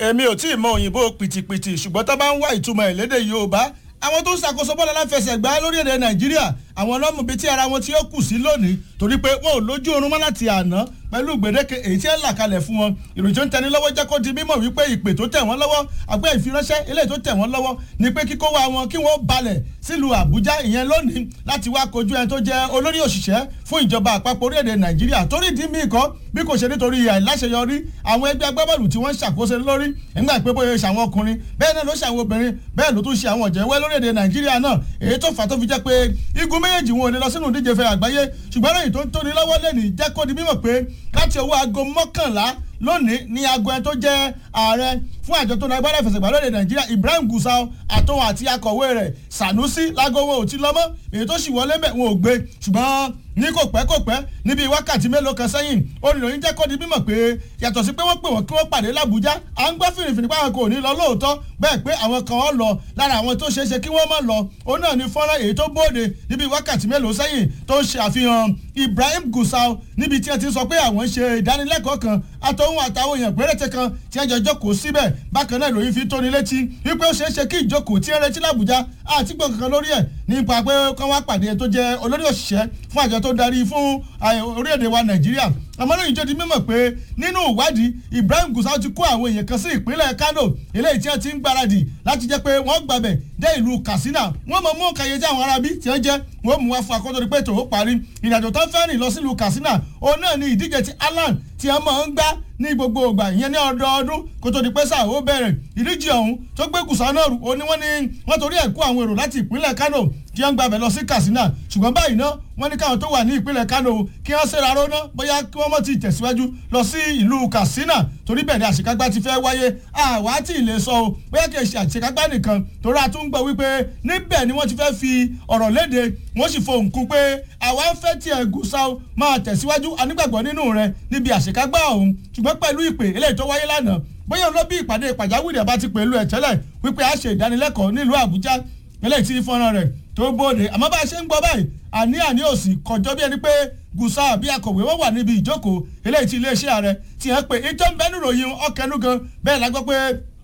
èmi ò tí ì mọ òyìnbó pìtìpìtì ṣùgbọ́n tó bá ń wá ìtumọ̀ ìlédè yorùbá àwọn tó ń ṣàkóso bọ́ọ̀lù aláfẹsẹ̀gbá lórílẹ̀‐èdè nàìjíríà àwọn ọlọ́mù bíi tí ara wọn tí ó kù sí lónìí torí pé wọn ò lójú oorun mọ́ láti àná pẹ̀lú gbèdéke èyí tí ẹ là kalẹ̀ fún wọn ìròyìn tó ń tẹni lọ́wọ́ jẹ́ kó di mímọ̀ wípé ìpè tó tẹ̀ wọ́n lọ́wọ́ àgbẹ̀ ìfiránṣẹ́ eléyìí tó tẹ̀ wọ́n lọ́wọ́ ni pé kíkó wa wọn kí wọ́n balẹ̀ sílùú àbújá ìyẹn lónìí láti wá kojú ẹni tó jẹ́ olórí òṣìṣẹ́ fún ìjọba àpapọ̀ orílẹ̀-èdè nàìjíríà torí ìdí míì kọ́ bí kò ṣe nítorí àìláṣeyọrí àwọn ẹgbẹ́ agbábọ́ọ̀lù tí wọ́n ń ṣàkóso lórí nígbà pé bóyá ṣe àwọn ọkùnrin bẹ́ẹ̀ náà ló ṣe àwọn obìnrin bẹ́ẹ̀ ló tún ṣe àwọn ọ̀jẹ̀wẹ́ lórílẹ̀‐èdè nàìjíríà náà èyí tó fà tó fi jẹ́ pé igun méjèèjì wọn ò ní lọ sínú ìdíje fẹ́ àgbáyé ṣùgbọ́n lẹ́yìn tó ń tóni lọ́wọ́ lẹ́nìí jẹ́ kó di mímọ̀ pé láti owó aago mọ́kànlá lónìí ní aago ẹni tó jẹ́ ààrẹ fún àjọ tó ń agbára ìfẹsẹ̀gbá lóde nàìjíríà ibrahim gusau àtòun àti akọ̀wé rẹ̀ sanusi lágbo wọn ò ti lọ́mọ́ èyí tó sì wọlé mẹ́ wọn ò gbé ṣùgbọ́n ní kò pẹ́ kò pẹ́ níbi wákàtí mélòó kan sẹ́yìn olùròyìn jẹ́ kó di mímọ̀ pé yàtọ̀ sí pé wọ́n pè wọ́n kí wọ́n pàdé làbújá à ń gbọ́ fìrìfìrì pé àwọn kò ní lọ lóòótọ́ bẹ́ẹ̀ pé àwọn kan ọ̀ lọ lára àwọn tó ṣeéṣe kí wọ́n má lọ òun náà ní fọ́nrán èyí tó bóde níbi wákàtí mélòó sẹ́yìn tó ń ṣe àfihàn ibrahim gusau níbi tí ẹ ti sọ pé àwọn ń ṣe ìdánilẹ́kọ̀ọ́ kan àtọ̀hún àtàwọn èèyàn péréte kan tí ẹ jọ jókòó síbẹ̀ bákan náà ìròyìn fi tóni létí wípé ó ṣeé ṣe kí ìjókòó tí ẹ retí làbújá àti gbọ̀n kankan lórí ẹ̀ nípa pé kán wá pàdé tó jẹ́ olórí òṣìṣẹ́ fún àjọ tó darí fún orílẹ̀-èdè wa nàìjíríà ọmọlẹ́yìn jẹ́ di mímọ̀ pé nínú ìwádìí ibrahim gusau ti kó àwọn èèyàn kan sí ìpínlẹ̀ kano eléyìí tí wọ́n ti ń gbáradì láti jẹ́ pé wọ́n gbàbẹ̀ dé ìlú katsina wọ́n mọ̀ mú kàyé tí àwọn arábí tí wọ́n jẹ́ wọ́n mú wá fún akọ́tọ́ ní pé tòun parí ìrìnàjò tó fẹ́ rìn lọ sílùú katsina òun náà ni ìdíje ti alan tí wọ́n máa ń gbá ní gbogbo ìgbà ìyẹn ní ọdọọdún kó tó di pé sáà ó bẹ̀rẹ̀ ìdíje ọ̀hún tó gbé gùsà náà rù ó ní wọ́n ní wọ́n torí ẹ̀ kó àwọn èrò láti ìpínlẹ̀ kano kí wọ́n gbàbẹ̀ lọ sí katsina ṣùgbọ́n báyìí náà wọ́n ní káwọn tó wà ní ìpínlẹ̀ kano kí wọ́n ṣe rárá ná bóyá kí wọ́n mọ̀ ti tẹ̀síwájú lọ sí ìlú katsina torí bẹ́ẹ̀ ni àṣekágbá ti fẹ́ wáyé àwa tí ì lè sọ o bóyá kì í ṣe àṣekágbá nìkan torí a tún gbọ́ wípé níbẹ̀ ni wọ́n ti fẹ́ fi ọ̀rọ̀ léde wọ́n sì fohùn kún pé àwa ń fẹ́ tiẹ̀ gùsà máa tẹ̀síwájú anígbàgbọ́ nínú rẹ níbi àṣekágbá ọ̀hún ṣùgbọ́n pẹ̀lú ìpè eléyìí tó wáyé lánàá bóyá ló bí ìpàdé pàjáwìrì ẹ̀ bá ti pẹ̀lú ẹ̀ tẹ́lẹ̀ wípé a ṣe ìdánilẹ́kọ̀ọ́ nílùú àbújá eléyìí tí fọ́nrán rẹ̀ tó bóde àmọ́ bá a ṣe ń gbọ́ báyìí àní àní òsì kọjọ́ bí ẹni pé gùsà bí akọ̀wé wọ́n wà níbi ìjókòó eléyìí tí iléeṣẹ́ ààrẹ ti hàn pé ìjọ ń bẹ níròyìn ọkẹnu gan bẹ́ẹ̀ la gbọ́ pé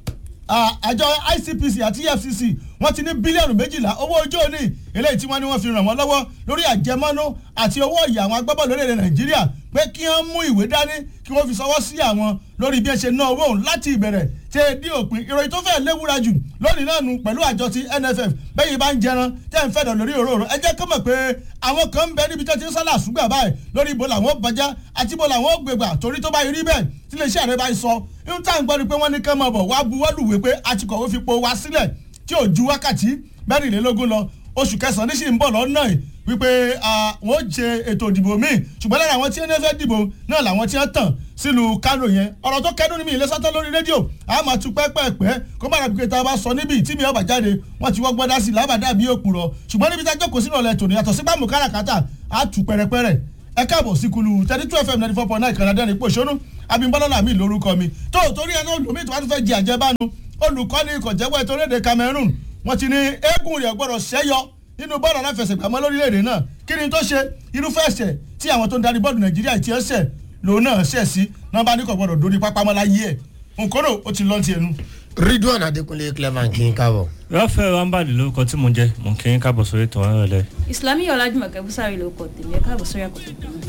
àjọ ICPC àti EFCC wọ́n ti ní bílíọ̀nù méjìlá owó ojú òní eléyìí tí wọ́n ní wọ́n fi ràn wọ́n lọ́wọ́ lórí àjẹmọ́nú àti owó ìyá àwọn agbábọ́ọ̀lù lórílẹ̀ nàìjíríà pé kí wọ́n mú ìwé dání kí wọ́n fi sọwọ́ sí àwọn lórí bí ẹ ṣe ná owó òun láti ìbẹ̀rẹ̀ tẹ dí òpin ìròyìn tó fẹ́ léwúra jù lónìí náà nù pẹ̀lú àjọ ti NFF bẹ́yìn bá ń jẹran tẹ́ ń fẹ́dọ̀ lórí òróró ẹ jẹ́ kó mọ̀ pé àwọn kan ń bẹ níbi tó ti ń sálà ṣùgbọ́n báyìí lórí ibo làwọn bàjá àti ibo làwọn gbègbà torí tó bá rí bẹ́ẹ̀ tí lè ṣe àrẹ báyìí sọ ń tà ń gbọ́ ni pé wọ́n ní kán mọ̀ bọ̀ wá buwọ́lùwé pé àtikọ̀wé fi po wá sílẹ̀ tí ò ju wákàtí mẹ́rìnlélógún lọ oṣù kẹsàn-án ní sì ń bọ̀ lọ́nà yìí wípé wọ́n ṣe ètò ìdìbò míì ṣùgbọ́n lára àwọn tí wọ́n fẹ́ dìbò náà làwọn tí wọ́n tàn sílùú Kánò yẹn ọ̀rọ̀ tó kẹ́dùn ní mi ìlẹ́sọ́tọ́ lórí rédíò a máa tu pẹ́pẹ́pẹ́ kó má dàbí pé tá a bá sọ níbi tí mi ọba jáde wọ́n ti wọ́gbọ́n dá sí lábàdà bí òpùrọ̀ ṣùgbọ́n níbi tá a jókòó sínú ọ̀lẹ́ tòní yàtọ̀ sí bámu káràkátà a tù pẹ̀rẹ̀pẹ̀rẹ̀ ẹ káàbọ̀ sí kulu thirty two fm ninety four point nine Canada ní pòṣónú abimbalọ́lá mi lórúkọ mi tó torí ẹ náà lómi tó wá tún fẹ́ jẹ àjẹbánu olùkọ́ni ìkọ̀jẹ́wọ́ ètò orílẹ̀-èdè Cameroon wọ́n ti ní eégún rẹ̀ gbọ́dọ̀ ṣẹ́yọ nínú bọ́ọ̀lù aláfẹsẹ̀gbàmọ́ lórílẹ̀‐èdè náà kí ni tó ṣe irúfẹ́ ẹ̀ṣẹ̀ tí àwọn tó ń darí bọ́ọ̀lù nàìjíríà ti ẹ̀ṣẹ̀ lòun náà ṣẹ̀ sí náà bá ní kò gbọ́dọ̀ dórí pápámọ́ láyé ẹ̀ nǹkan náà ó ti lọ́ọ́ ti ẹnu. ridwan adekunle clever kí n kábọ̀. rafael rambadi lórúkọ tí mo jẹ mo kí n kábọ̀ sórí ètò ọ̀rọ̀ rẹ. ìsìlámì ọ̀làjùmọ̀kẹ́ búsárì lórúkọ tèmi ẹ̀ káàbọ̀ sórí àkókò tèmi.